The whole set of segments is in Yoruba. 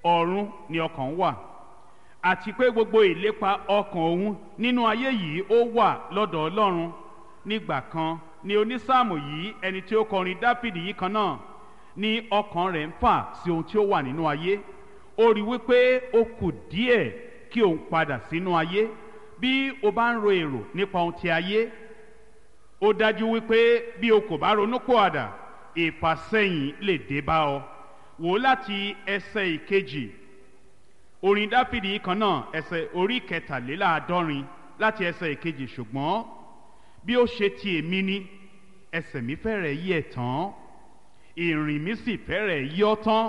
ọ̀run ni ọkàn wà àti pé gbogbo ìlépa ọkàn òun nínú ayé yìí ó wà lọ́dọ̀ ọlọ́run nígbà kan ni onísáàmù yìí ẹni tí ó kọrin dáfídì yìí kan náà ní ọkàn rẹ̀ ń fà sí ohun tí ó wà nínú ayé ó rí wípé ó kù díẹ̀ kí òun padà sínú ayé bí o bá ń ro èrò nípa ohun ti ayé ó dájú wípé bí o kò bá ronú pòàdà ìfàsẹ́yìn lè dé bá ọ wò ó láti ẹsẹ̀ ìkejì orin dáfídì kan náà ẹsẹ̀ orí kẹtàléláàádọ́rin láti ẹsẹ̀ ìkejì ṣùgbọ́n bí ó ṣe ti èmi ni ẹsẹ̀ mi fẹ́rẹ̀ yí ẹ̀ tán ìrìn mi sì fẹ́rẹ̀ yí ọ́ tán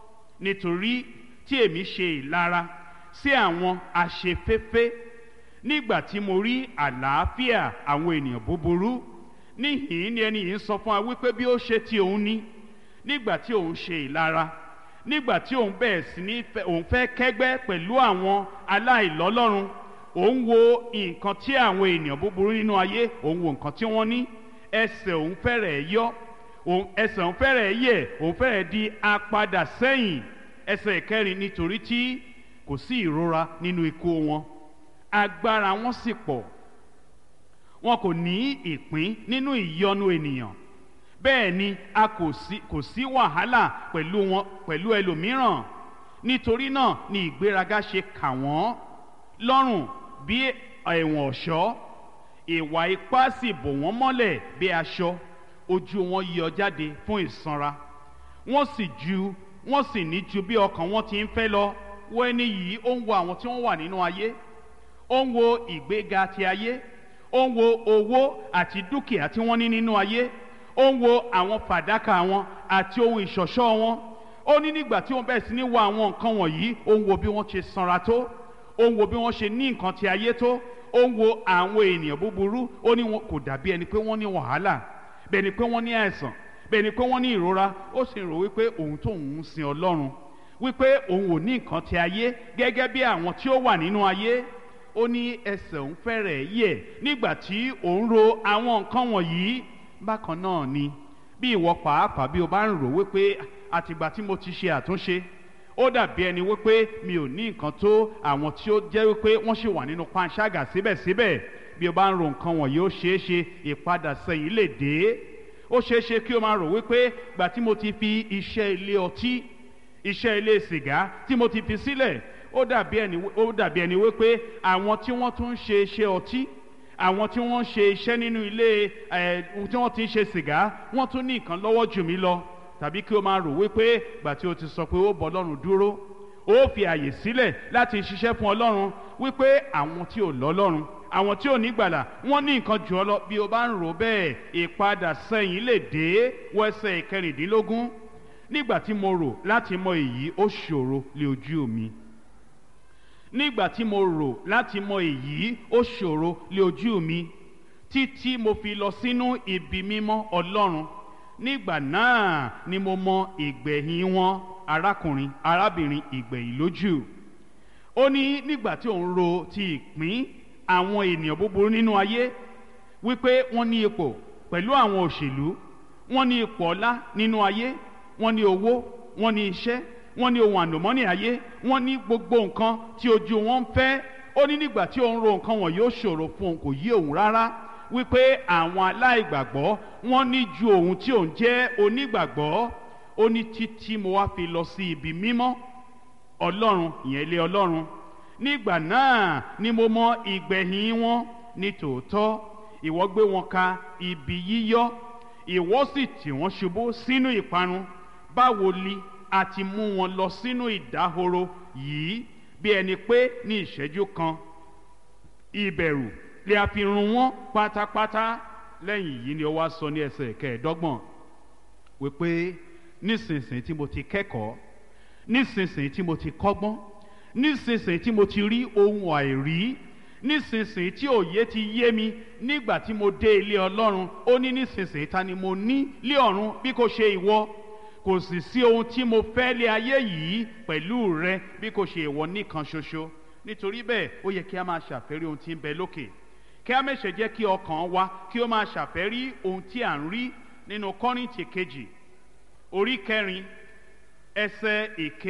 nítorí tí èmi ṣe ìlara sí àwọn aṣeféfé nígbà tí mo rí àlàáfíà àwọn ènìyàn búburú níhìn ni ẹni yìí ń sọ fún wa wípé bí ó ṣe ti òun ní nígbà tí òun ṣe ìlara nígbà tí òun bẹ̀rẹ̀ sí ní òun fẹ́ kẹ́gbẹ́ pẹ̀lú àwọn aláìlọ́lọ́run òun wo nǹkan tí àwọn ènìyàn búburú nínú ayé òun wo nǹkan tí wọ́n ní ẹsẹ̀ òun fẹ́rẹ̀ yọ ẹsẹ̀ òun fẹ́rẹ̀ yẹ̀ òun fẹ́rẹ̀ di apadà sẹ́yìn ẹsẹ̀ ìkẹrin nítorí tí kò sí ìrora nínú ikú wọn agbára wọn sì pọ̀ wọn kò ní ìpín nínú ìyọnu ènìyàn bẹ́ẹ̀ ni a kò sí kò sí wàhálà pẹ̀lú wọn pẹ̀lú ẹlòmíràn nítorí náà ni ìgbéraga ṣe kà wọ́n lọ́rùn bí ẹ̀wọ̀n ọ̀ṣọ́ ìwà ipá sì bò wọ́n mọ́lẹ̀ bí aṣọ ojú wọn yọ jáde fún ìsanra wọ́n sì ju wọ́n sì ní ju bí ọkàn wọn ti ń fẹ́ lọ wo ẹni yìí ó ń wo àwọn tí wọ́n wà nínú ayé ó ń wo ìgbéga ti ayé ó ń wo owó àti dúkìá tí wọ́n ní nínú ayé ó ń wo àwọn fàdákà wọn àti ohun ìṣọ̀ṣọ́ wọn ó ní nígbà tí wọ́n bẹ̀rẹ̀ sí ní wo àwọn nǹkan wọ̀nyí ó ń wo bí wọ́n ṣe sanra tó ó ń wo bí wọ́n ṣe ní nǹkan ti ayé tó ó ń wo àwọn ènìyàn búburú ó ní wọn kò dàbí ẹni pé wọ́n ní wàhálà bẹ́ẹ̀ ni pé wọ́n ní àìsàn bẹ́ẹ̀ ni pé wọ́n ní ìrora ó sì rò wípé òun tó ń sin ọlọ́run wípé òun ò ní nǹkan ti ayé gẹ́gẹ́ bí àwọn tí ó wà nínú ayé ó ní ẹsẹ̀ òun fẹ́rẹ̀ yẹ̀ nígbà tí òun ro àwọn nǹkan wọ̀nyí bákan náà ni bí ìwọ pàápàá bí o bá ń rò wípé àtìgbà tí mo ti ṣe àtúnṣe ó dàbí ẹni wípé mi ò ní nǹkan tó àwọn tí ó jẹ́ wípé wọ́n ṣì wà nínú panṣágà síbẹ̀síbẹ̀ bí o bá ń ro nǹkan wọ̀nyí ó ṣeé ṣe ìpadà sẹ́yìn lè dé ó ṣeé ṣe kí o máa rò wípé gbà tí mo ti fi iṣẹ́ ilé ọtí iṣẹ́ ilé sìgá tí mo ti fi sílẹ̀ ó dàbí ẹni ó dàbí ẹni wípé àwọn tí wọ́n tún ń ṣe iṣẹ́ ọtí àwọn tí wọ́n ń ṣe iṣẹ́ nínú ilé ẹ̀ tí wọ́n ti ń ṣe sìgá wọ́n tún ní nǹkan lọ́wọ́ jù mí lọ tàbí kí o máa rò wípé gbà tí o ti sọ pé ó bọ ọlọ́run dúró ó fi àyè sílẹ̀ láti ṣiṣẹ́ fún ọlọ́run wípé àwọn tí ò lọ́lọ́run àwọn tí ò ní gbàlà wọ́n ní nǹkan jù ọ lọ bí o bá ń rò bẹ́ẹ̀ ìpadà sẹ́yìn lè dé wẹ́sẹ̀ ìkẹrìndínlógún nígbà tí mo rò láti mọ èyí ó ṣòro lé ojú mi nígbà tí mo rò láti mọ èyí ó ṣòro lé ojú mi títí mo fi lọ sínú ibi mímọ́ ọlọ́run nígbà náà ni mo mọ ìgbẹ̀yìn wọn arákùnrin arábìnrin ìgbẹ̀yìn lójú ó ní nígbà tí òun ro ti ìpín àwọn ènìyàn búburú nínú ayé wípé wọ́n ní ipò pẹ̀lú àwọn òṣèlú wọ́n ní ipò ọlá nínú ayé wọ́n ní owó wọ́n ní iṣẹ́ wọ́n ní ohun ànàmọ́nì ayé wọ́n ní gbogbo nǹkan tí ojú wọn ń fẹ́ ó ní nígbà tí òun ro nǹkan wọn yóò ṣòro fún òun kò yé òun rárá wípé àwọn aláìgbàgbọ́ wọ́n ní ju òun tí òun jẹ́ onígbàgbọ́ ó ní títí mo wá fi lọ sí ibi mímọ́ ọlọ́run ìyẹn ilé ọlọ́run nígbà náà ni mo mọ ìgbẹ̀yìn wọn ní tòótọ́ ìwọ gbé wọn ka ibi yíyọ́ ìwọ sì tì wọ́n ṣubú sínú ìparun báwo li a ti mú wọn lọ sínú ìdáhoro yìí bí ẹni pé ní ìṣẹ́jú kan ìbẹ̀rù lè a fi run wọn pátápátá lẹ́yìn yìí ni ó wá sọ ní ẹsẹ̀ kẹẹ̀ẹ́dọ́gbọ̀n wípé nísinsìnyí tí mo ti kẹ́kọ̀ọ́ nísinsìnyí tí mo ti kọ́gbọ́n nísinsìnyí tí mo ti rí ohun àìrí nísinsìnyí tí òye ti yé mi nígbà tí mo dé ilé ọlọ́run ó ní nísinsìnyí ta ni mo ní lé ọ̀run bí kò ṣe ìwọ kò sì sí ohun tí mo fẹ́ lé ayé yìí pẹ̀lú rẹ bí kò ṣe ìwọ nìkan ṣoṣo nítorí bẹ́ẹ̀ ó yẹ kí a máa ṣàfẹ́rí ohun tí ń bẹ lókè kí a mẹ́sẹ̀ jẹ́ kí ọkàn wa kí ó máa ṣàfẹ́rí ohun tí à ń rí nínú kọ́rìntì kejì orí kẹrin ẹsẹ̀ èké.